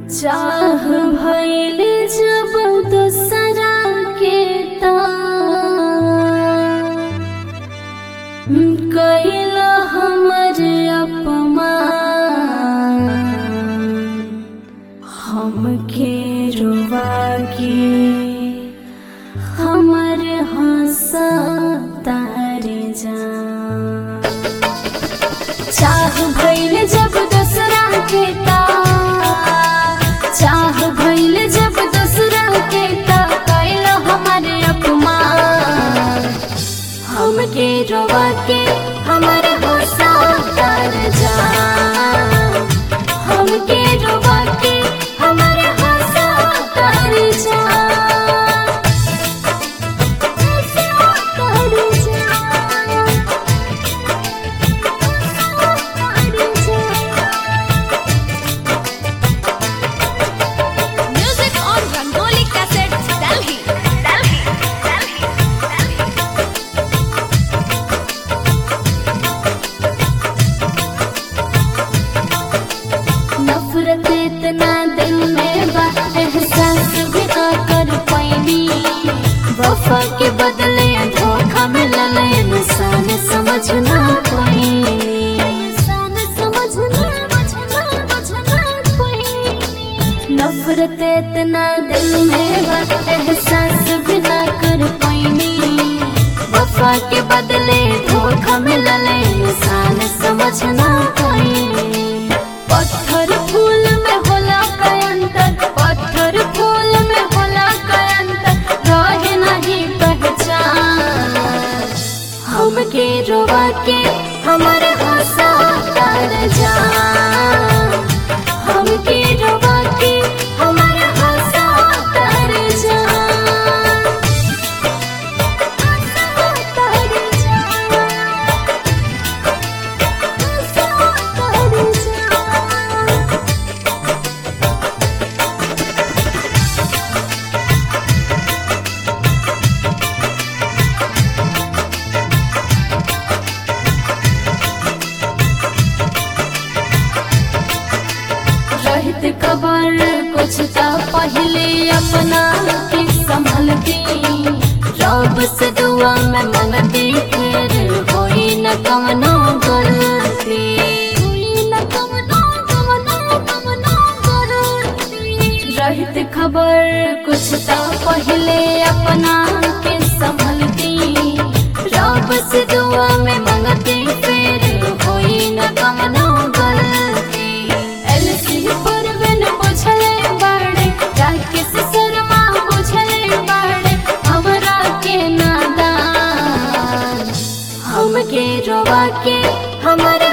चाह भइल जब दोसरा के कैल हमर अपमान हमके रुवा के हमर हंसा तारे जा चाह भइल जब दूसरा के ता चाह भइल जब दूसरा के ता कैल हमारे अपमान हमके रोवा के हमारे हंसा कर जा हमके रोवा के हमारे हंसा कर जा हंसा कर जा Music on Rangoli Cassettes, Delhi. Delhi. Delhi. Delhi. नफरत इतना दिल में बा एहसास भी ना कर पैनी वफा के बदले धोखा मिलल इंसान समझ ना पैनी इंसान समझ ना बचना बचना पैनी नफरत इतना दिल में बा एहसास भी ना कर पैनी वफा के बदले धोखा मिलल इंसान समझ ना पैनी पत्थर फूल में होला का अंतर पत्थर फूल में होला का अंतर रहे नहीं पहचान हमके रोवा के हमारे हंसा कर जा हमके रोवा के हमारे हंसा कर जा हंसा कर जा हंसा कर जा रहत खबर कुछ ता पहले अपना के संभलती रब से दुआ में मंगती फिर होई न कवनो गलती होई न कवनो कवनो कवनो गलती रहत खबर कुछ ता पहले अपना के संभलती रब से दुआ में मंगती फिर होई न कवनो गलती एलसी परवन बुझले बाड़े राकेश शर्मा बुझले बाड़े हमरा के नादान हमके रोवा के हमारे